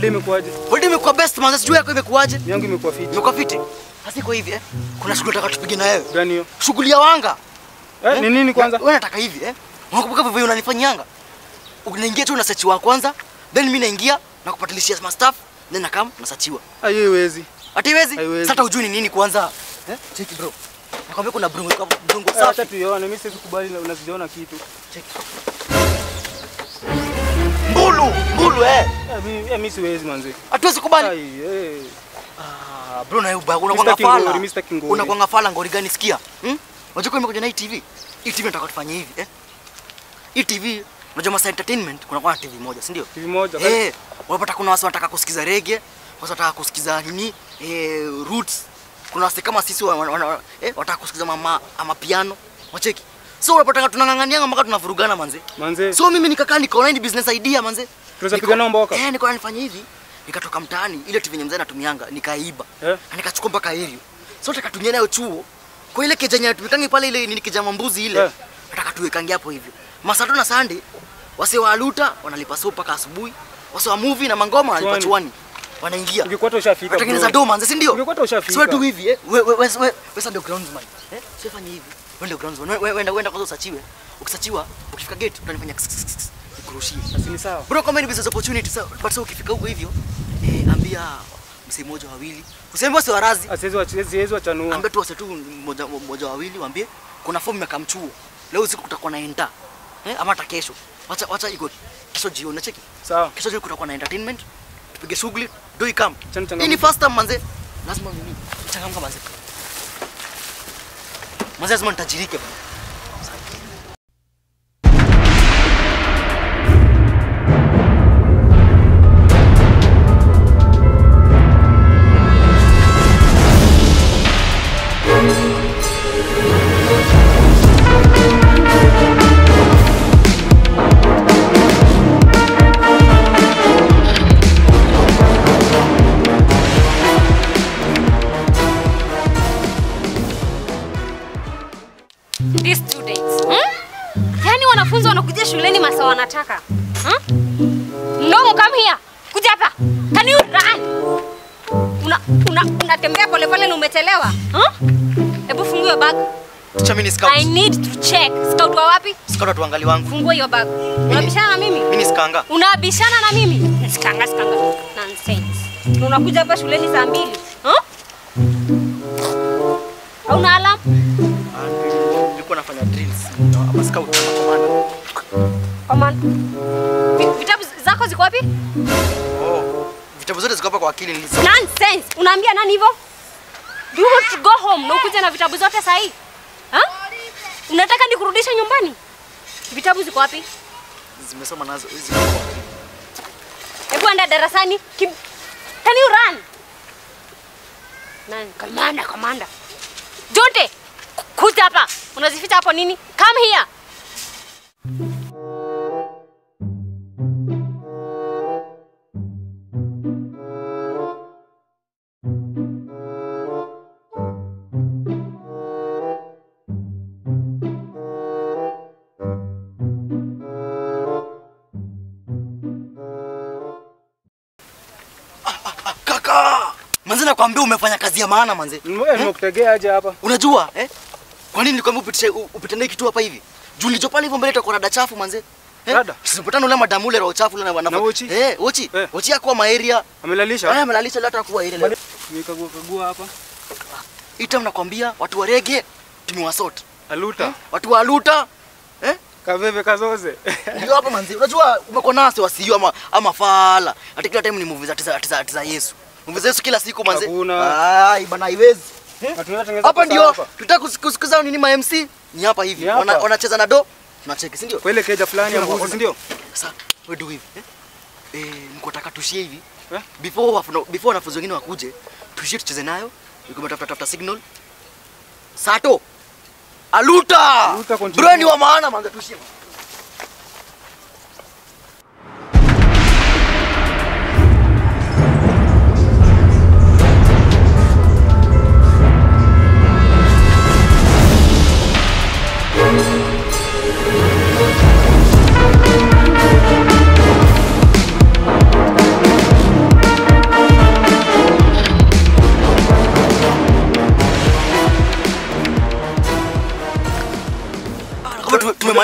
holiday imekuwaje? Holiday imekuwa best manze, sijui yako imekuwaje? Yangu imekuwa fiti. Imekuwa fiti. Sasa iko hivi eh. Kuna shughuli nataka tupige na wewe. Gani hiyo? Shughuli ya wanga. Eh, ni nini kwanza? Wewe nataka hivi eh. Unakumbuka vivyo unanifanyanga? Unaingia tu na search wa kwanza, then mimi naingia na kupatilishia ma staff, then nakam nasachiwa. Hiyo haiwezi. Hata iwezi? Haiwezi. Sasa hujui ni nini kwanza? Eh? Cheki bro. Nakwambia kuna brungo brungo Eh, Acha safi. tuione, mimi siwezi kubali na unaziona kitu. Cheki. Mbulu, mbulu eh. Eh, mimi eh, mimi siwezi manzi. Hatuwezi kubali. Ai, eh. Ah, bro na uba unakuwa Mr. Kingori, ngafala. Mr. Kingori. Unakuwa ngafala ngori gani sikia? Hmm? Unajua kwa imekuja na hii TV. Hii TV nataka tufanye hivi eh. Hii TV unajua Masa Entertainment kuna kwa TV moja, si ndio? TV moja. Eh, unapata kuna watu wanataka kusikiza reggae, watu wanataka kusikiza nini? Eh, roots. Kuna watu kama sisi wa- wa- wa- eh, wanataka kusikiza mama ama piano. Wacheki. So unapata tunang'ang'ania mpaka tunavurugana manze. Manze. So mimi nikakaa nikaona hii business idea manze. Tunaweza Niko- piga nao mboka? Eh, nikaona nifanye hivi. Nikatoka mtaani ile TV yenye mzee anatumianga, nikaiba. Eh? Na nikachukua mpaka Helio. So nataka tunywe nayo chuo. Kwa ile keja yenye tumikangi pale ile nini keja mambuzi ile. Eh. Nataka tuwekange hapo hivyo. Masato na Sunday wase wa aluta wanalipa so mpaka asubuhi. Wase wa movie na mangoma wanalipa Chwani. chuani. Wanaingia. Ungekuwa hata ushafika. Watengeneza bro. doma manze, si ndio? Ungekuwa hata ushafika. Sio tu hivi eh. Wewe wewe wewe wewe ndio groundsman. Eh? Sio fanya hivi. Wewe ndio groundsman. Wewe wewe wewe kwanza usachiwe. Ukisachiwa, ukifika gate utanifanya kss, kss, kss, nikurushie. Basi ni sawa. Bro, kama ni business opportunity sasa, but sasa ukifika huko hivyo, eh, ambia msee mmoja wawili. Useme wase warazi. Asiwezi wach- siwezi wachanua. Ambia tu wase tu mmoja mmoja wawili waambie kuna fomu ya kamchuo. Leo usiku kutakuwa na enda. Eh, ama hata kesho. Wacha wacha iko kesho jioni cheki. Sawa. Kesho jioni kutakuwa na entertainment. Tupige shughuli, do come. Chani changamoto. Hii ni first time manze. Lazima mimi changamka manze. Manze lazima nitajirike bro. These students. Hmm? Yaani wanafunzi wanakuja shuleni masaa wanataka. Hmm? Long come here. Kuja hapa. Can you run? Una una unatembea pole pole na umechelewa. Hmm? Hebu fungua hiyo bag. Ticha mimi ni scout. I need to check. Scout wa wapi? Scout tuangali wangu. Fungua hiyo bag. Unabishana na mimi? Mimi ni skanga. Unabishana na mimi? Sikanga sikanga. Nonsense. Na Unakuja hapa shuleni saa mbili. Huh? Hauna alarm? Ah, Nilikuwa nafanya drills. Ama scout ama commander. Command. Vi- Vitabu zako ziko wapi? Oh, vitabu zote ziko hapa kwa akili nilisoma. Nonsense. Unaambia nani hivyo? Do you want to go home na ukuje na vitabu zote sahi? Ha? Unataka nikurudishe nyumbani? Vitabu ziko wapi? Zimesoma nazo hizi. ziko kwa akili. Hebu enda darasani. Kim... Can you run? Nani? Kamanda, kamanda. Jonte, ku- kuja hapa. Unazificha hapo nini? Come here. Kaka! Manze nakwambia umefanya kazi ya maana manze. Eh, nimekutegea aje hapa? Unajua eh? Kwa nini nilikwambia upitishe upite naye kitu hapa hivi? Juu nilicho pale hivyo mbele itakuwa rada chafu manze. Eh? Rada? Sipatana ule madamu ule roho chafu ule na wana. Na Ochi? Eh, Ochi. Eh. Ochi yako ma area. Amelalisha? Haya melalisha lata kuwa ile. leo. Nikagua kagua hapa. Ita nakwambia watu wa rege tumewasort. Aluta. Watu wa luta eh? Kaveve kazoze. Ndio hapo manzi. Unajua umekuwa nasi wasio ama ama fala. Hata kila time ni movie za za za, za Yesu. Movie za Yesu kila siku manzi. Hakuna. Ai bana haiwezi. Na tunaweza tengeneza Hapa pesa ndio hapa. tutaka kusikiza nini ma MC? Ni hapa hivi. Ni hapa. Wana- Wanacheza na do. Tunacheki, si ndio? Kwa ile keja fulani ya Ndio, mbuzi, si ndio? Sasa wewe do hivi. Eh? Eh, niko nataka tushie hivi. Eh? Before wafuno, before wanafunzi wengine wakuje, tushie tucheze nayo. Niko tafuta tafuta signal. Sato. Aluta. Aluta continue. Bro ni wa maana manza tushie.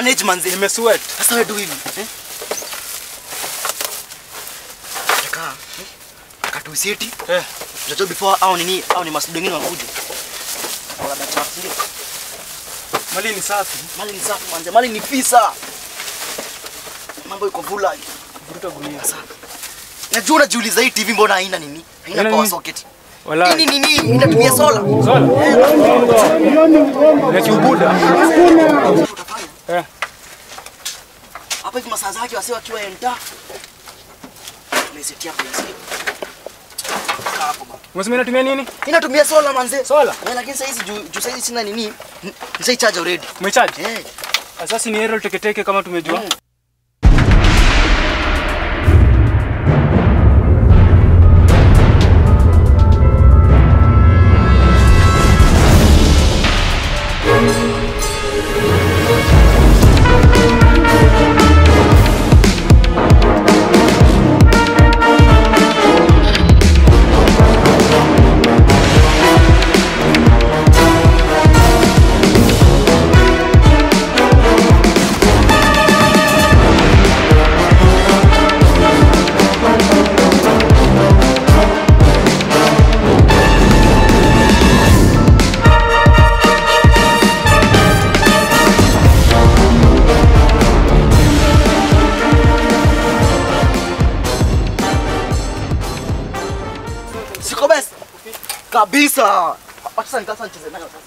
manage manze. Nimesweat. Sasa wewe do hivi. Eh? Taka. Eh? Katuisiti. Eh. Tutajua before au nini au ni masudu wengine wanakuja. Wala dacha ndio. Mali ni safi. Mali ni safi manze, mali ni fisa. Mambo iko vula. Vuruta gunia. Najua unajiuliza hii TV mbona haina nini? Haina Haina power nini? socket. Wala. Nini nini inatumia sola. Sola. Na kiubuda. Utafanya. Eh. Hapa hivi masaa zake wasi wakiwa enta. Tunaisetia hapo hivi. Kaa hapo bwana. Unasema inatumia nini? Inatumia sola manze. Sola. Eh, lakini sasa hizi juu juu sasa hizi sina nini? Nisai charge already. Umecharge? Eh. Sasa ni aerial teketeke kama tumejua. Mm. Siko best. Kabisa. Sasa nitasa nicheze nayo sasa.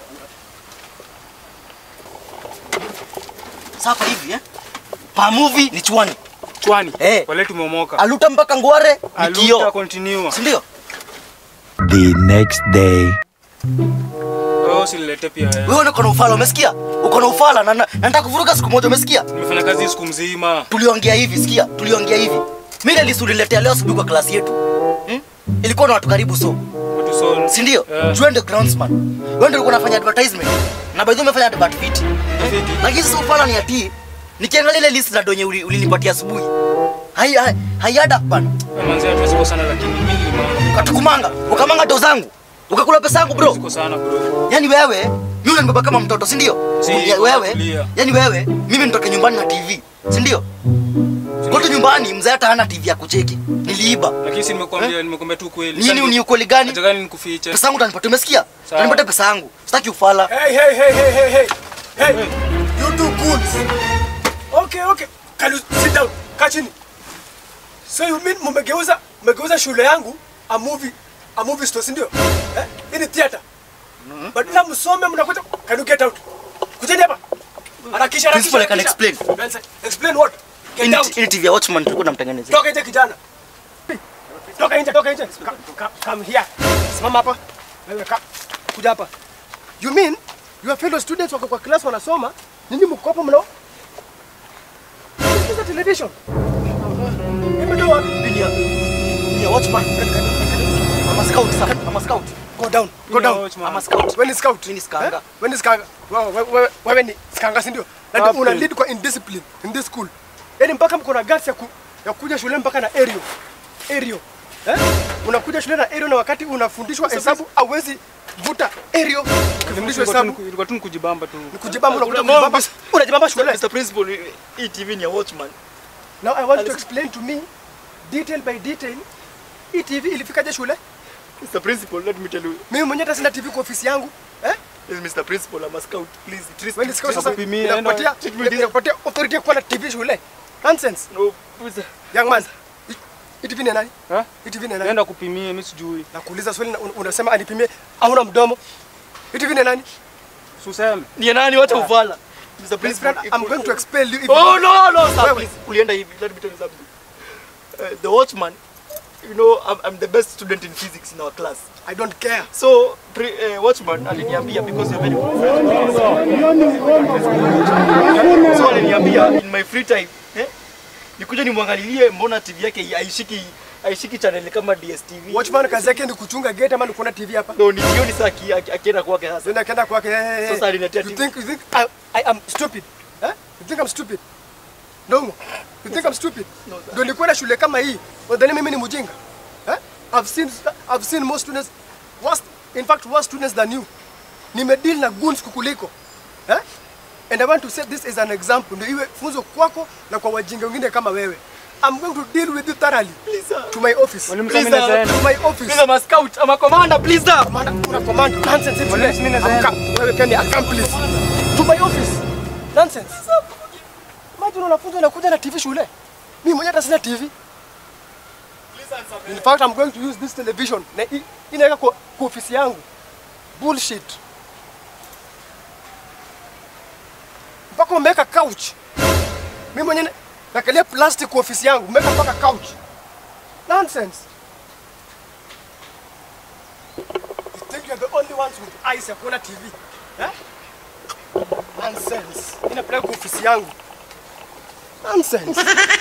Sasa hivi eh? Pa movie ni chwani. Chwani. Eh. Wale tumeomoka. Aluta mpaka ngware ni Aluta kio. continue. Si ndio? The next day. Wewe usilete pia wewe. Wewe uko na ufala umesikia? Uko na ufala na na- nataka kuvuruga siku moja umesikia? Nimefanya kazi siku mzima. Tuliongea hivi sikia, tuliongea hivi. Mimi nilisuliletea leo asubuhi kwa klasi yetu. Hmm? Ilikuwa na watu karibu so. Watu so. Si ndio? Eh. Juu ndio groundsman. Wewe ndio ulikuwa unafanya advertisement. Na by the way umefanya advert fit. Fiti. Lakini sasa ufala ni ati nikiangalia ile list za donye uli- ulinipatia asubuhi. Hai hai hayada bana. Wewe manzi hatuwezi kwa sana lakini mimi nilimanga. Katukumanga, ukamanga do zangu. Ukakula pesa yangu bro. Siko sana bro. Yaani wewe, mimi unanibeba kama mtoto, si ndio? Si, Ya- wewe, tulia. yaani wewe, mimi nitoke nyumbani na TV, si ndio? Kote nyumbani mzee hata hana TV ya kucheki. Niliiba. Lakini si nimekuambia nimekuambia tu kweli. Nini ni ukweli gani? Nataka nikufiche. Pesa yangu utanipatia, umesikia? Sawa. Utanipatia pesa yangu. Sitaki ufala. Hey, hey, hey, hey, hey, hey. Hey, you two goons. Okay, okay. Can you sit down? Kaa chini. So you mean mmegeuza mmegeuza shule yangu a movie a movie store, si ndio? Eh? Hii ni theater. Badala msome mnakuja can you get out? Kujeni hapa. Harakisha Principal, I can harakisha. explain. Well, Explain what? Get Ini out. ini TV ya Watchman tulikuwa tunamtengenezea. Toka nje kijana. Toka nje, toka nje. Come, come, come here. Simama hapa. Wewe ka. Kuja hapa. You mean your fellow students wako kwa class wanasoma, nyinyi mko hapo mnao? Sikiza television. Imetoa wapi? Bilia. Bilia Watchman. I'm a scout, sir. I'm a scout. Go down. Go Mimi ni down. watchman. I'm a scout. Wewe ni scout. Mimi ni skanga. Eh? Wewe ni skanga. Wewe wewe- wewe wewe ni skanga si ndio? Na ndio Captain. una lead kwa indiscipline in this school. Yaani mpaka mko na guts ya ku, ya kuja shule mpaka na aerial. Aerial. Eh? Unakuja shule na aerial na wakati unafundishwa hesabu hauwezi vuta aerial. Ukifundishwa hesabu Ilikuwa tu ni kujibamba tu. ni kujibamba unakuja kujibamba. Unajibamba shule. Mr. Principal, hii TV ni ya Watchman. Now I want you to explain to me detail by detail hii TV ilifikaje shule? Mr. Principal, let me tell you. Mimi mwenyewe hata sina TV kwa ofisi yangu. Eh? Yes, Mr. Principal, I'm a scout. Please, treat Wewe ni scout sasa. Kupimia, Inakupatia enda- inakupatia authority ya kuwa na TV shule. Nonsense. No, Mr. Young man. hii- Hii TV ni ya nani? Ha? Hii TV ni ya nani? Nenda kupimia mimi sijui. Nakuuliza swali na un- unasema anipimie hauna mdomo. Hii TV ni ya nani? Suseme. Ni ya nani wacha uvala? Mr. My Principal, friend, I'm going to expel you if Oh no, no, sir, Wewe. please. Ulienda hivi. Let me tell you something. Uh, the watchman, you know, I'm, I'm the best student in physics in our class. I don't care. So, pre, uh, watchman aliniambia because you're very good friend. So aliniambia in my free time, eh? Nikuja nimwangalilie mbona TV yake haishiki haishiki channel kama DSTV. Watchman kazi yake ni kuchunga gate ama ni kuona TV hapa? No, ni jioni saa aki- aki- akienda kwake sasa. Nenda kenda kwake. eh, eh, eh. Sasa aliniletea You TV. think you think I, I am stupid? Eh? You think I'm stupid? No. You think I'm stupid? No, sir. Ndio nilikuwa na shule kama hii. Wadhani mimi ni mjinga? Eh? I've seen I've seen more students worse in fact worse students than you. Nimedeal na goons kukuliko. Eh? And I want to set this as an example, ndio iwe funzo kwako na kwa wajinga wengine kama wewe. I'm going to deal with you thoroughly. Please, sir. To my office. Mwalimu, Please, sasa mimi sir. nazaenda. To my office. Mimi ama scout ama commander please sir. Commander, una command nonsense hivi. Mwalimu, mimi nazaenda. Amka, Wewe Kenny, accomplice. To my office. Nonsense. Imagine wanafunzi wanakuja na TV shule. Mimi mwenyewe hata sina TV. In fact, I'm going to use this television. Na hii inaweka kwa, kwa ofisi yangu. Bullshit. Mpaka umeweka couch. Mimi mwenyewe nakalia plastic kwa ofisi yangu. Umeweka mpaka couch. Nonsense. You think you're the only ones with eyes ya kuona TV? Eh? Nonsense. Inapeleka kwa ofisi yangu. Nonsense.